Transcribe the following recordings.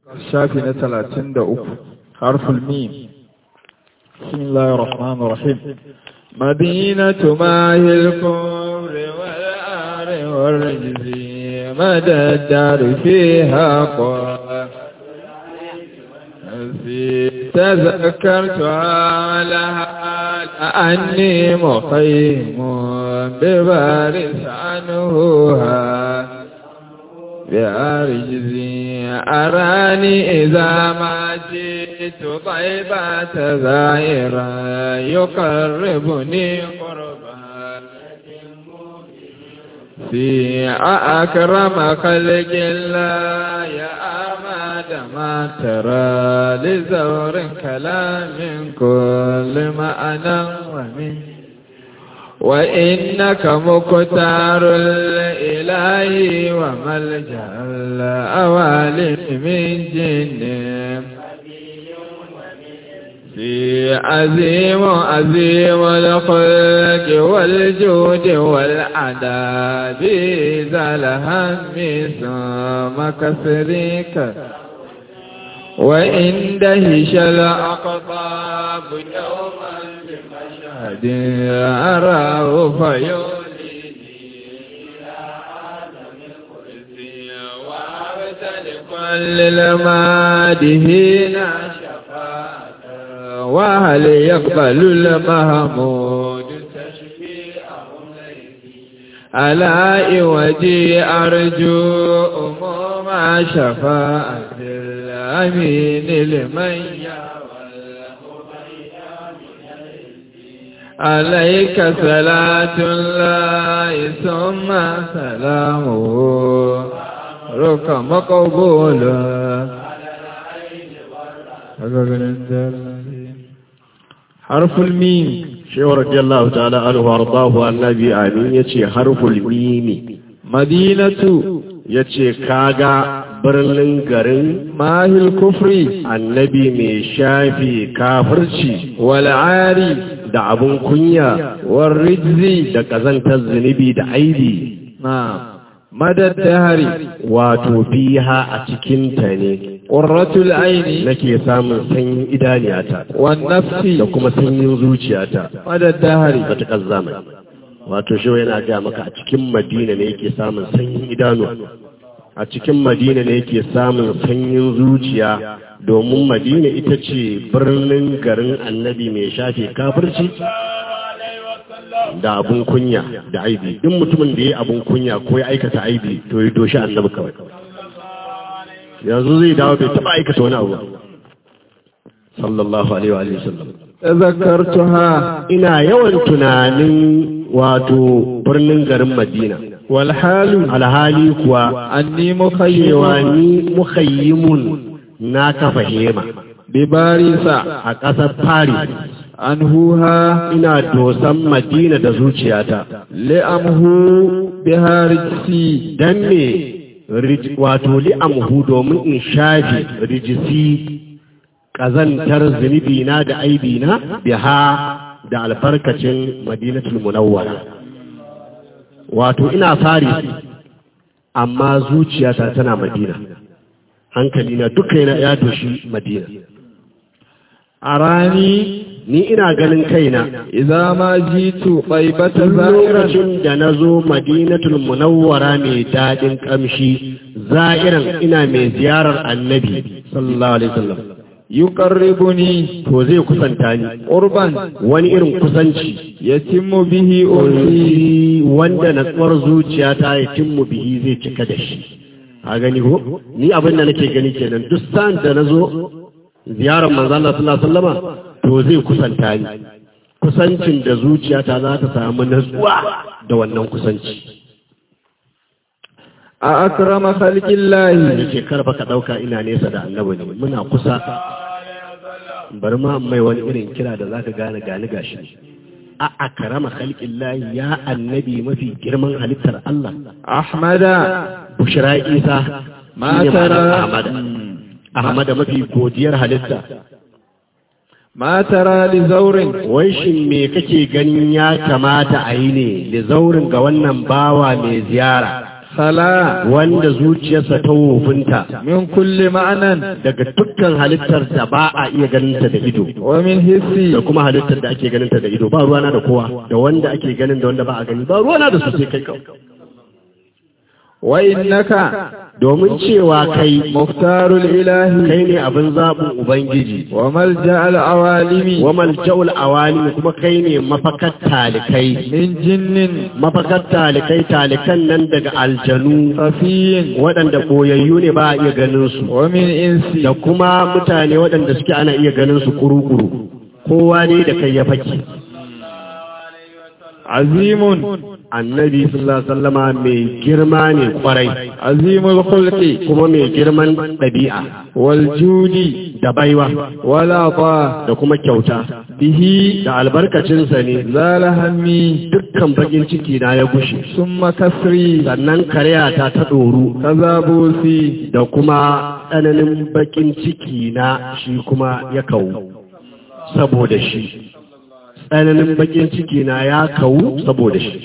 shafi na talatin da uku harful mim bismillahir rahmanir rahim madinatu mahil kufri wal ari wal rajzi madad fiha تذكرت على أني مخيم ببارس عنهها بأرجزي أراني إذا ما جئت طيبة زائرا يقربني قربا في أكرم خلق الله يا أماد ما ترى لزور كلام كل ما أنا ومن وإنك مكتار الإله وملجأ الأوالي من جن في عظيم عظيم الخلق والجود والعذاب ذا الهم ثم كسرك وإن دهش الأقطاب يوما بمشهد أراه فيوليني إلى عالم القدس وأبتلك للمادهين شفاعة وهل يقبل المهمود تشفيعهم ألا وجي أرجو أموم شفاعة الأمين لمن عليك صلاة الله ثم سلامه رك مقبول حرف الميم shehu radiyallahu ta'ala anhu wardahu annabi amin yace harful mimi madinatu yace kaga birnin garin mahil kufri annabi mai shafi kafirci wal ari da abun kunya war rijzi da kazantar zunubi da aibi na madad dahari wato fiha a cikin ta ne qurratul aini nake samun sanyin idaniyata wan nafsi da kuma sanyin zuciyata madad dahari matuƙar zamani wato shi yana ga maka a cikin madina ne yake samun sanyin idanu a cikin madina ne yake samun sanyin zuciya domin madina ita ce birnin garin annabi mai shafe kafirci da abun kunya da aibi duk mutumin da ya abun kunya ko ya aikata aibi to ya doshi annabi kawai yanzu zai dawo bai taba aikata wani abu sallallahu alaihi wa sallam tazakkartuha ina yawan tunanin wato birnin garin madina wal halu alhali kuwa anni cewa mukhayyima ni mukhayyimun na kafa hema bi barisa a ƙasar Paris anhuha ina dosan madina da zuciyata li'amhu biharisi dan me rij- wato li'amhu domin in shafe rijisi ƙazantar zunubi na da aibi na biha da albarkacin madinatul munawwara wato ina fari amma zuciyata tana madina hankali na duka yana ya doshi madina arani ni ina ganin kaina idza ma jitu taibata tun za'iran lokacin da na zo madinatul munawwara mai daɗin ƙamshi za'iran ina mai ziyarar annabi sallallahu alaihi wasallam yuqarribuni to zai kusanta ni urban wani irin kusanci yatimmu bihi unsi ulfi wanda natsuwar zuciyata ya timmu bihi zai cika da shi a gani ko ni abin da nake gani kenan duk sa'an da na zo ziyarar manzo Allah sallallahu alaihi wasallama to zai kusanta ni kusancin da zuciyata za ta samu natsuwa da wannan kusanci a akrama khalqillahi yace kar fa ka dauka ina nesa da annabi ne muna kusa bari ma mai wani irin kira da zaka gane gani gashi a akrama khalqillahi ya annabi mafi girman halittar Allah ahmada bushra isa ma shine tara ma'anar ahmada ahmada mafi godiyar halitta ma tara li zawrin wai shin me kake ganin ya kamata a yi ne da zaurin ga wannan bawa mai ziyara خلا wanda zuciyarsa ta wofinta من كل معنى daga dukkan halittar da ba a iya ganinta da ido ومن حسي da kuma halittar da ake ganinta da ido ba ruwana da kowa da wanda ake ganin da wanda ba a gani ba ruwana da su sai kai kawai وإنك domin cewa kai مختار الإله kai ne abin zaɓin ubangiji وملجأ العوالم wa malja'ul awali kuma kai ne mafakar talikai من جن mafakar talikai talikan nan daga aljanu خفي waɗanda ɓoyayyu ne ba a iya ganin su ومن إنس da kuma mutane waɗanda suke ana iya ganin su kuru-kuru kowa ne da kai ya faki عظيم annabi sallallahu alaihi wasallama mai girma ne kwarai عظيم الخلق kuma mai girman ɗabi'a والجود da baiwa والعطاء da kuma kyauta به da albarkacinsa ne زال همي dukkan bakin ciki na ya gushe ثم كسري sannan karyata ta ɗoru كذا بوسي da kuma tsananin bakin ciki na shi kuma ya kawu saboda shi tsananin bakin ciki na ya kawu saboda shi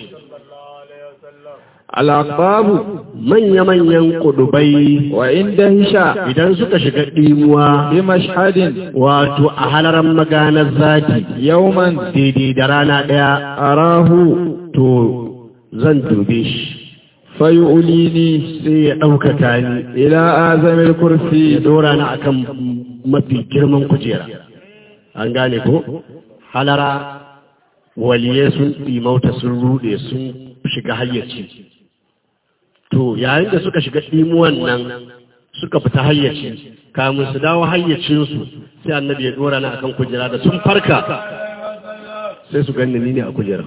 الأقباب manya-manyan kudubai وعند هشا idan suka shiga ɗimuwa بمشهد wato a halaran maganar zati يوما daidai da rana ɗaya أراه to zan dube shi فيؤليني sai ya ɗaukaka ni إلى آزم ya الكرسي dora ni akan mafi girman kujera an gane ko halara waliye sun ɗimauta sun rude sun shiga hayyaci to yayin da suka shiga ɗimuwan nan suka fita hayyaci kamun su dawo hayyacinsu sai annabi ya dora ni akan kujera da sun farka sai su ganni ni ne a kujera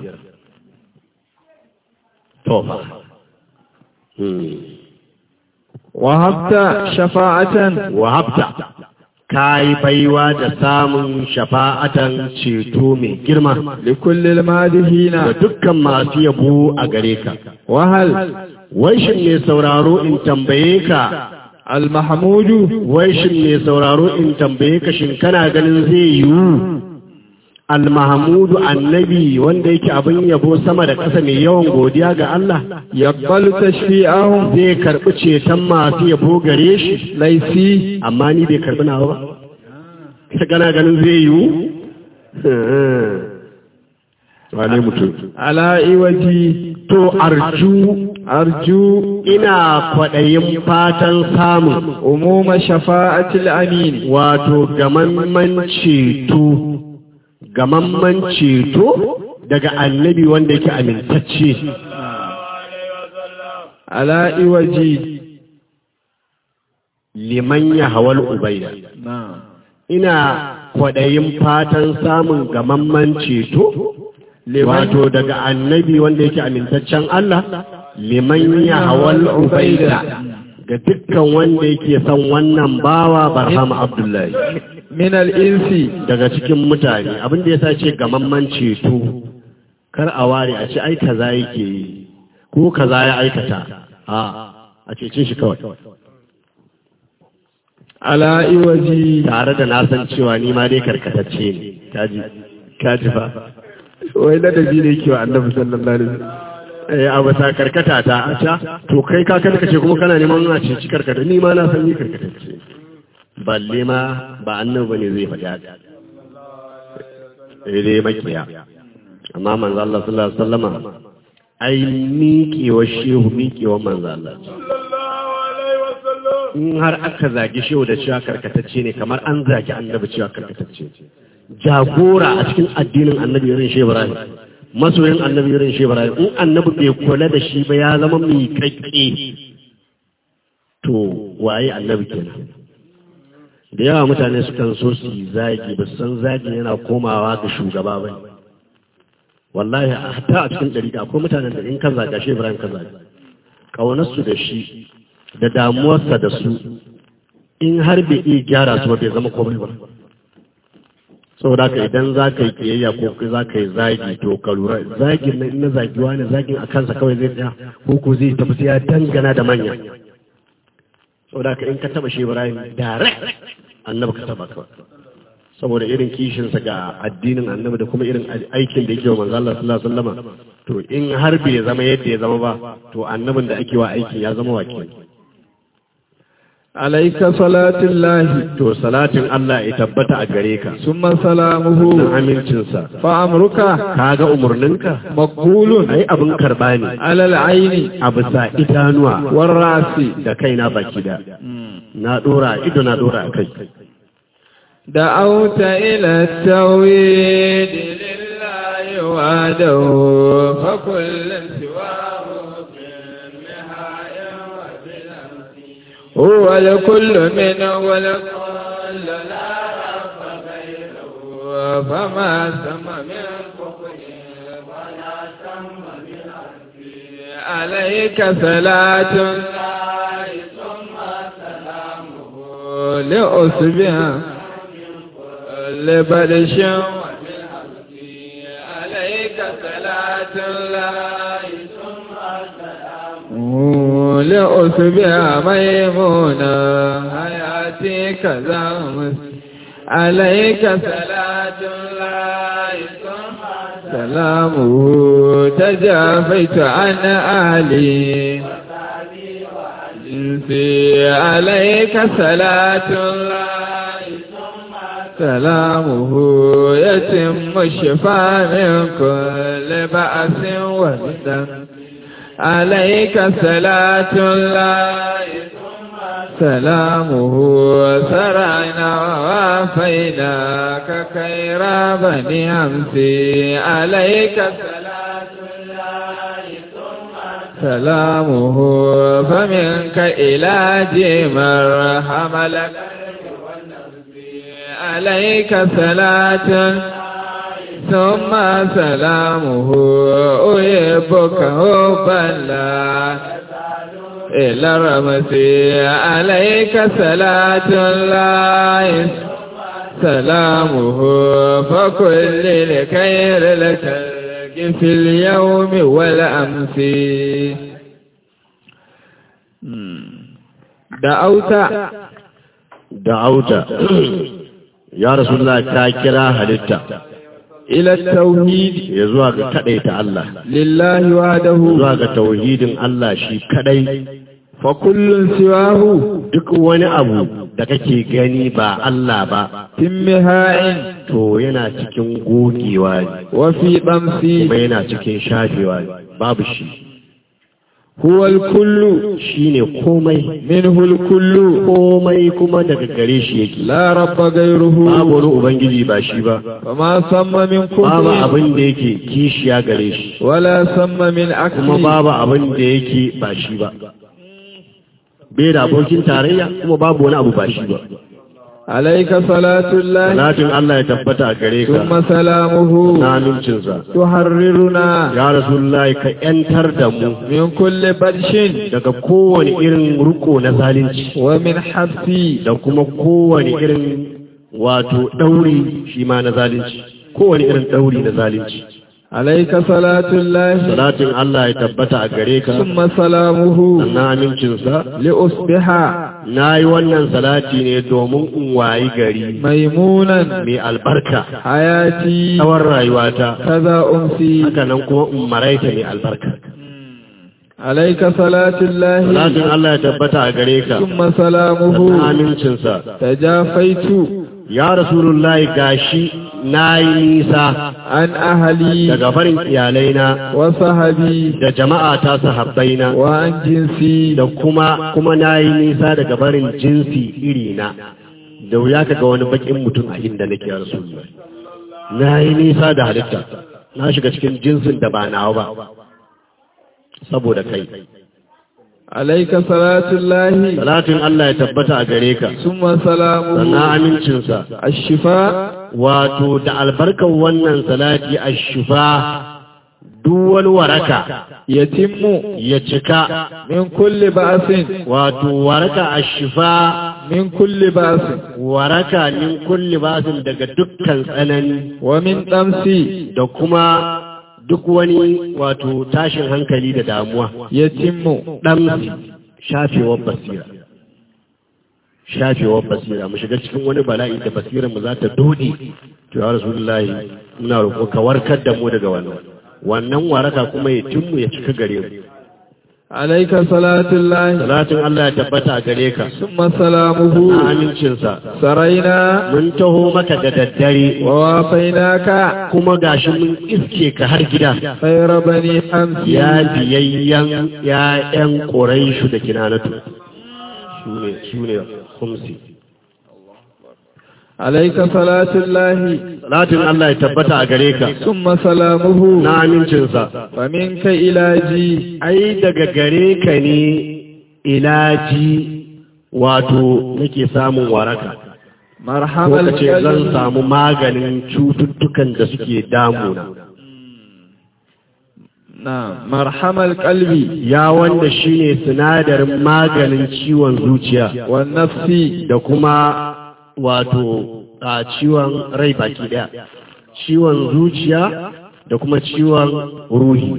to fa hmm. وهبت شفاعة wahabta ka yi baiwa da samun shafa'atan ceto mai girma لكل المادهين da dukkan masu yabo a gare ka. وهل Wai shin ne sauraro in tambaye ka, المحمود wai shin ne sauraro in tambaye ka shin kana ganin zai yiwu? Almahamudu annabi wanda yake abin yabo sama da ƙasa mai yawan godiya ga Allah يقبل تشفيعهم zai karɓi ceton masu yabo gare shi, ليسي amma ni bai karɓi nawa ba. Ka gana ganin zai yiwu? Wane mutum? على إوجي To, arju أرجو ina kwaɗayin fatan samun أموم شفاعة الأمين wato gamamman ceto, gamamman ceto daga annabi wanda yake amintacce. على إوجي Liman ya hawal ubaida. نعم Ina kwaɗayin fatan samun gamamman ceto, wato daga annabi wanda yake amintaccen Allah, liman ya hawal ubaida. Ga dukkan wanda yake son wannan bawa Barhama Abdullahi. من الإنس daga cikin mutane abin da ya sa ce gamamman ceto kar a ware a ce ai kaza yake yi ko kaza ya aikata a a cece shi kawai على إوجي tare da na san cewa ni ma dai karkatacce ne kaji kaji fa wai ladabi ne ke wa annabi sallallahu alaihi wasallam eh a bata karkata ta a ca to kai ka karkace kuma kana neman a ceci karkata ni ma na san ni karkatacce balle ma ba annabi bane zai faɗi haka eh dai makiya amma manzo Allah sallallahu alaihi wasallama ai miƙewa shehu miƙewa manzo Allah in har aka zagi shehu da cewa karkatacce ne kamar an zagi annabi cewa karkatacce jagora a cikin addinin annabi irin shehu Ibrahim masoyin annabi irin shehu Ibrahim in annabi bai kula da shi ba ya zama miƙaƙƙe to waye annabi kenan da yawa mutane sukan so su yi zagi ba su san zagi yana komawa ga shugaba ba ne wallahi hatta a cikin ɗariƙa akwai mutanen da in kan zaga shi ibrahim kan zaga ƙaunarsu da shi da damuwarsa da su in har bai iya gyara su ba bai zama komai ba saboda haka idan za ka yi kiyayya ko za ka yi zagi to ka lura zagin na na zagiwa ne zagin a kansa kawai zai tsaya ko ko zai tafi sai ya dangana da manya saboda haka in ka taba shi ibrahim direct annabi ka taba kawai saboda irin kishinsa ga addinin annabi da kuma irin aikin da yake wa manzo Allah sallallahu alaihi wasallam to in har bai zama yadda ya zama ba to annabin da ake wa aikin ya zama wakil عليك صلاة الله to salatin Allah ya tabbata a gare ka ثم سلامه da amincinsa فأمرك kaga umurninka مقبول ai abin karba ne على العين a bisa idanuwa والرأس da kaina baki da na dora ido na dora a kai دعوت إلى التوحيد لله وحده فكل سواه بالنهاية وبالأمس هو الكل منه والكل لا رب غيره فما سم من كفر ولا سم من أرض عليك صلاة الله ثم سلامه لأصبح لبلش وبالحق عليك صلاة الله ثم سلامه لأصبح ميمونة حياتي كذا عليك صلاة الله ثم سلامه تجافيت عن أهلي جنسي عليك صلاة الله سلامه يتم الشفاء من كل بأس وفتن عليك صلاة الله سلامه سرعنا ووافيناك خير بني أمسي عليك صلاة الله سلامه فمنك إلى جمر حملك عليك صلاة ثم سلامه أحبك حبا لا إلى رمسي عليك صلاة الله سلامه فكل لخير لك في اليوم والأمس دعوت da'auta ya rasulullah ka kira halitta إلى التوحيد ya zuwa ga kadaita Allah لله وحده zuwa ga tauhidin Allah shi kadai فكل سواه duk wani abu da kake gani ba Allah ba تمهاء to yana cikin gogewa ne وفي طمس kuma yana cikin shafewa ne babu shi هو الكل shine komai منه الكل komai kuma daga gare shi yake لا رب غيره babu wani ubangiji ba shi ba فما سم من babu كفر abin da yake kishiya gare shi ولا سم من kuma عكس babu abin da yake ba shi ba bai da abokin tarayya kuma babu wani abu ba shi ba عليك صلاة الله salatin Allah ya tabbata a gare ka ثم سلامه na amincinsa تحررنا ya rasulullahi ka yantar da mu من كل بدش daga kowane irin ruko na zalunci ومن حبس da kuma kowane irin wato ɗauri shi ma na zalunci kowane irin ɗauri na zalunci عليك صلاة الله salatin Allah ya tabbata a gare ka ثم سلامه na amincinsa لأصبح na yi wannan salati ne domin in wayi gari ميمونا mai albarka حياتي tsawon rayuwata كذا أمسي haka nan kuma in maraita mai albarka عليك صلاة الله salatin Allah ya tabbata a gare ka ثم na سلامه amincinsa تجافيت ya rasulullahi gashi na yi nisa عن أهلي daga farin iyalaina وصحبي da jama'a ta sahabbaina وعن جنسي da kuma kuma na yi nisa daga barin jinsi irina da wuya ka ga wani bakin mutum a inda nake ya rasulullahi na yi nisa da halitta na shiga cikin jinsin da ba nawa ba saboda kai عليك صلاة الله salatin Allah ya tabbata a gare ka ثم sannan سلامه amincinsa الشفاء wato da albarkar wannan salati a shufa duk wani waraka يتم ya cika من كل بأس wato waraka a shufa من كل بأس waraka min kulli basin daga dukkan tsanani ومن طمس da kuma duk wani wato tashin hankali da damuwa يتم ɗan shafewar basira shafewar basira mu shiga cikin wani bala'i da basirar mu za ta dode to ya rasulullahi muna roƙo ka warkar da mu daga wannan wannan waraka kuma ya timmu ya cika gare mu عليك صلاة الله salatin Allah ya tabbata a gare ka ثم سلامه na amincinsa سرينا mun taho maka da daddare ووافيناك kuma gashi mun iske ka har gida خير بني أمس ya biyayyen ‘ya'yan ƙoraishu da kinanatu su ne kumsi. عليك صلاة الله Salatin Allah ya tabbata a gare ka, ثم سلامه na amincinsa, ومنك إلاجي ai daga gare ka ne ilaji wato nake samun waraka. مرحم Ko ka ce zan القلب samu maganin cututtukan da suke damuna. نعم مرحم القلب Ya wanda shi ne sinadarin maganin ciwon zuciya. والنفس da kuma wato a ciwon rai baki daya ciwon zuciya da kuma ciwon ruhi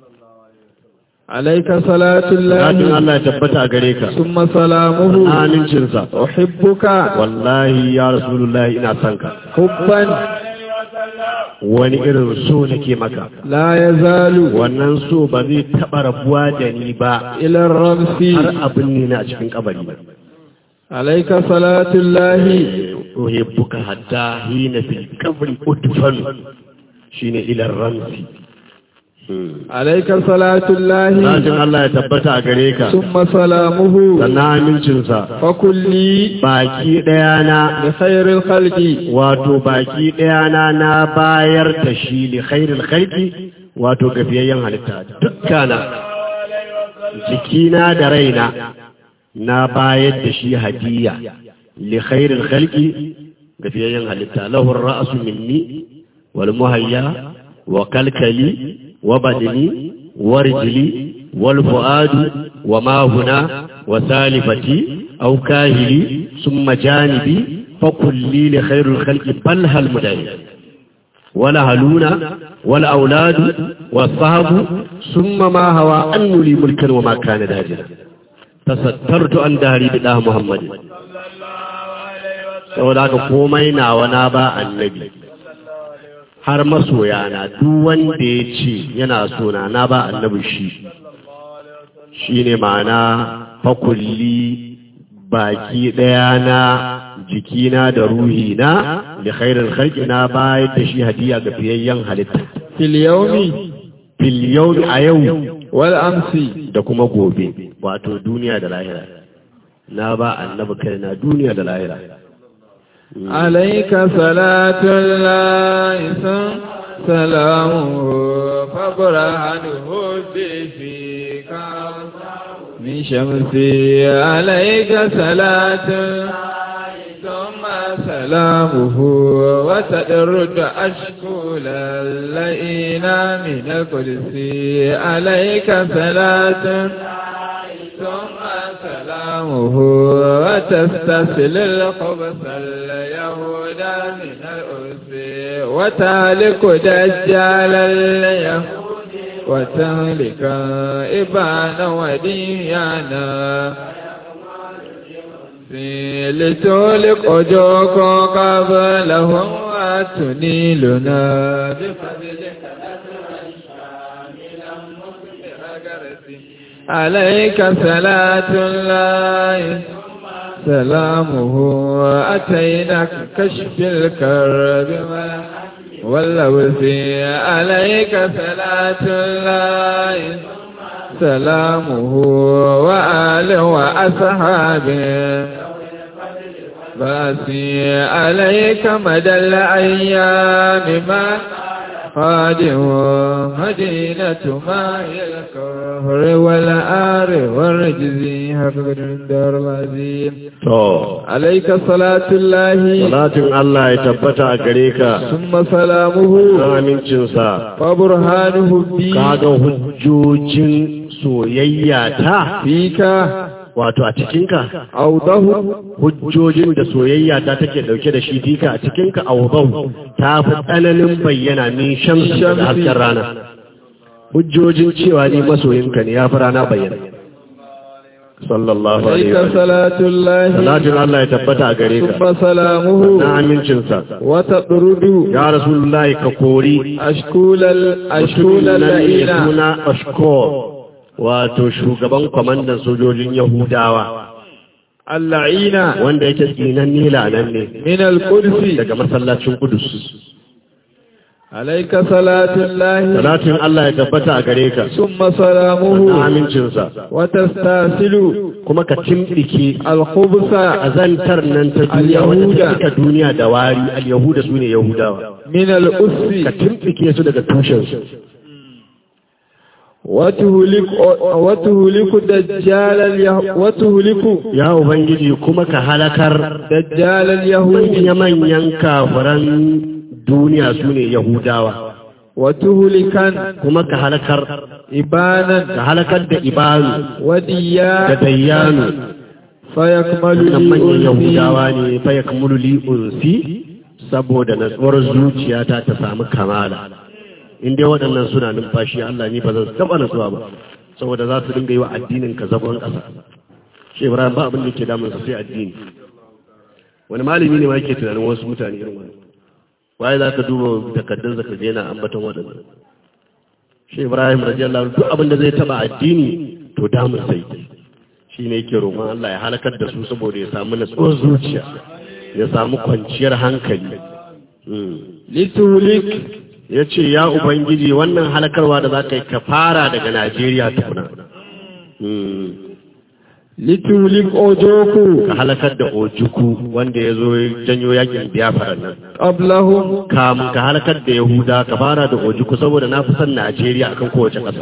عليك صلاة Salatin الله Allah ya tabbata a gare ka ثم سلامه amincinsa أحبك wallahi ya rasulullahi ina son ka حبا wani irin so nake maka لا يزال wannan so ba zai taɓa rabuwa da ni ba إلى الرمس har abin ne na a cikin kabari ba عليك صلاة الله uhibbuka hatta hina fil qabri udfan shine ila ramsi عليك صلاة الله Salatin Allah ya tabbata a gare ka ثم سلامه sannan amincinsa فكلي baki ɗaya na بخير الخلق wato baki ɗaya na na bayar da shi li khairil khalqi wato gafiyayyen halitta dukkana jikina da raina na bayar da shi hadiya li khairil khalqi gafiyayyen halitta lahu ra'su minni wal muhayya wa kalkali wa badni wa rijli wal fuadu wa ma huna wa salifati aw kahili summa janibi fa kulli li khairil khalqi bal hal mudahi ولا هلونا ولا أولاد والصحب ثم ما هوى أن لي ملكا وما كان داجنا تسترت عن دهري بالله محمد saboda haka komai nawa na ba annabi har masoya na duk wanda ya ce yana sona na ba annabi shi shi ne ma'ana fakulli baki ɗaya na jikina da ruhina da khairar khalqi na bayar da shi hadiya ga fiyayyen halitta في اليوم fil yawmi a yau والأمس da kuma gobe wato duniya da lahira na ba annabi kai na duniya da lahira عليك صلاة الله ثم سلامه فبرهنه فيك من شمسي عليك صلاة ثم سلامه وتدرد أشكول اللئينا من القدس عليك صلاة ثم سلامه وتستسل الخبث اليهود من الأرس وتهلك دجال اليهود وتهلك إبان وديانا لتولق أجوك قبلهم وتنيلنا بفضلك عليك صلاة الله سلامه أتيناك كشف الكرب واللوث عليك صلاة الله سلامه وآله وأصحابه باسي عليك مدى الأيام ما خادم مدينة ما هي الكهر والآر والرجز حفظ الدار العظيم to عليك صلاة الله salatin Allah ya tabbata a gare ka ثم سلامه amincinsa وبرهانه بي kaga hujjojin soyayya ta فيك wato a cikinka أوضه hujjojin da soyayya ta take dauke da shi fika a cikinka awdau ta fi tsananin bayyana min shamsi da hasken rana hujjojin cewa ni masoyinka ne ya fi rana bayyana sallallahu alaihi عليك wa صلاة الله salatin Allah ya tabbata a gare ka ثم سلامه na amincinsa وتطرد ya rasulullahi ka kori أشكول ال... أشكول mutumin nan mai اللعينة suna ashkor wato shugaban kwamandan sojojin yahudawa اللعينة wanda yake tsinan nila nan ne من القدس daga masallacin kudus عليك صلاة الله salatin Allah ya tabbata a gare ka ثم سلامه na amincinsa وتستاسل kuma ka timɗike الخبث azantar nan ta duniya wanda ta Al-Yahuda. cika duniya da wari al-yahuda su ne yahudawa من ka الأس timɗike su daga tushensu وتهلك وتهلك دجال اليه... وتهلك ya ubangiji kuma ka halakar دجال اليهود manya-manyan kafiran duniya su ne yahudawa وتهلكا kuma ka halakar إبانا ka halakar da ibanu da وديا dayyanu فيكمل wannan manyan لي yahudawa ne fa ya kamulu li unsi saboda natsuwar zuciyata ta samu kamala in dai waɗannan suna numfashi Allah ni ba zan taɓa natsuwa ba saboda za su dinga yi wa addinin ka zagon ƙasa shi Ibrahim ba abin da ke damun sa sai addini wani malami ne ma yake tunanin wasu mutane irin wani waye za ka duba takardun zaka ga yana ambaton waɗannan shi Ibrahim radiyallahu anhu duk abin da zai taɓa addini to damun sai shi ne yake roƙon Allah ya halakar da su saboda ya samu natsuwar zuciya ya samu kwanciyar hankali لتهلك ya ce ya ubangiji wannan halakarwa da za ka yi ka fara daga najeriya tukuna Mm. لتهلك أوجوكو ka halakar da ojuku wanda ya zo ya janyo yakin biyafara nan قبلهم kamun ka halakar da yahuda ka fara da ojuku saboda na fi son najeriya akan kowace ƙasa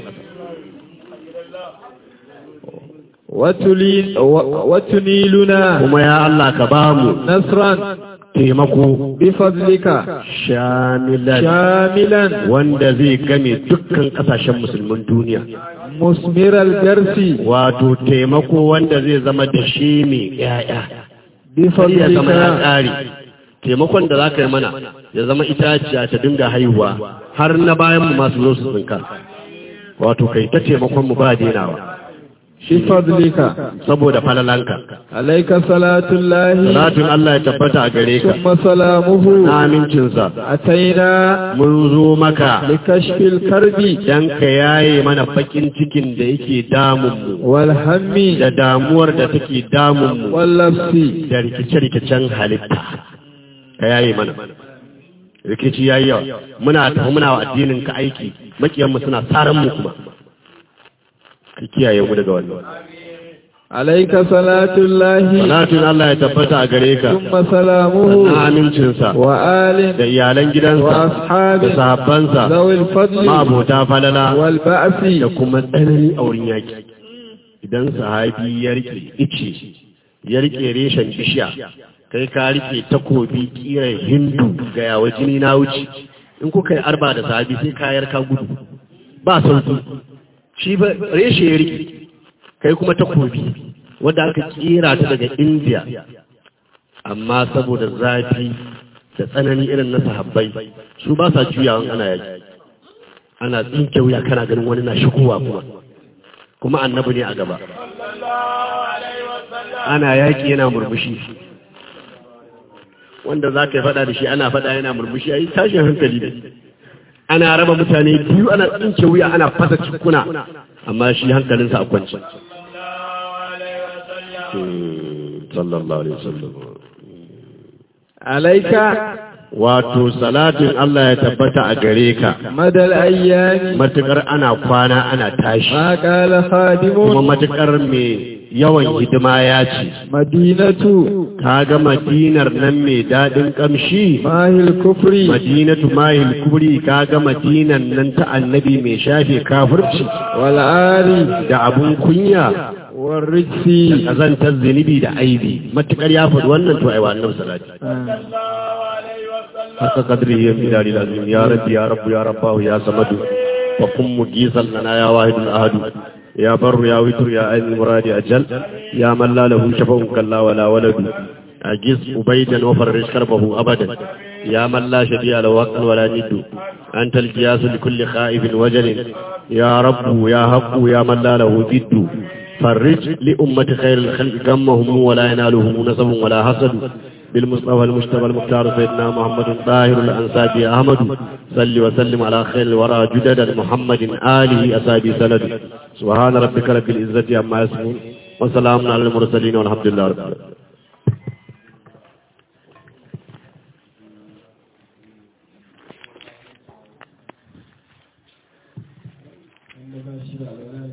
وتلين و- وتنيلنا kuma ya allah ka ba mu نصرا taimako بفضلك shamilan شاملا wanda zai game dukkan kasashen musulmin duniya مثمر الجرس wato taimako wanda zai zama da shi mai yaya ya zama ya بفضلك ƙare taimakon da za ka yi mana ya zama itaciya ta dinga haihuwa har na bayan mu masu zo su tsinka wato kai ta taimakon mu ba denawa بفضلك saboda falalanka عليك صلاة الله salatin Allah ya tabbata a gare ka ثم سلامه na amincinsa أتينا mun zo maka لكشف الكرب dan ka yaye mana bakin cikin da yake damun mu والهم da damuwar da take damun mu واللبس da rikice-rikicen halitta ka yaye mana rikici yayi yawa muna tafi muna wa addinin ka aiki makiyanmu suna tsaran mu kuma ka kiyaye mu daga wannan عليك صلاة الله salatin Allah ya tabbata a gare ka ثم سلامه na amincinsa وآل da iyalan gidansa وأصحاب da sahabbansa ذوي الفضل ma'abota falala والبأس da kuma tsanani a wurin yaki idan sahabi ya rike ice ya rike reshen bishiya kai ka rike takobi kiran hindu ga yawa jini na wuce in kuka yi arba da sahabi sai kayar ka gudu ba sauki shi ba reshe ya rike kai kuma takobi wadda aka kera ta daga indiya amma saboda zafi da tsanani irin na sahabbai su ba sa juyawan ana yaki ana tsinke wuya kana ganin wani na shigowa kuma kuma annabi ne a gaba ana yaƙi yana murmushi wanda za ka yi faɗa da shi ana faɗa yana murmushi a yi tashin hankali ne ana raba mutane biyu ana tsinke wuya ana fasa cikuna amma shi hankalinsa a kwanci sallallahu alaihi wasallam عليك wato salatin Allah ya tabbata a gare ka مدى الأيام matukar ana kwana ana tashi ما قال kuma خادم matukar mai yawan hidima ya ce مدينة ka ga madinar nan mai daɗin ƙamshi ماهي الكفر madinatu mahil kubri ka ga madinan nan ta annabi mai shafe kafirci والآل da abun kunya والرجس kazantar zunubi da aibi matukar ya faɗi wannan to aiwa annabi salati haka kadri ya fi dari lazim ya rabbi ya rabbu ya rabbahu ya samadu wa kun mugisan lana ya wahidul ahadu ya barru ya witru ya ainihin muradi ajal ya man la lahu shafa'un kalla wala waladu أجز أبيدا وفرج كربه أبدا يا من لا شبيه له حق ولا ند أنت القياس لكل خائف وجل يا رب يا حق يا من لا له ضد فرج لأمة خير الخلق غمهم ولا ينالهم نسب ولا حسد بالمصطفى المجتبى المختار سيدنا محمد طاهر الأنسابي أحمد صل وسلم على خير الورى جدد محمد آله أسابي سند سبحان ربك رب العزة عما يصفون وسلام على المرسلين والحمد لله رب العالمين wanda ba shi da alwala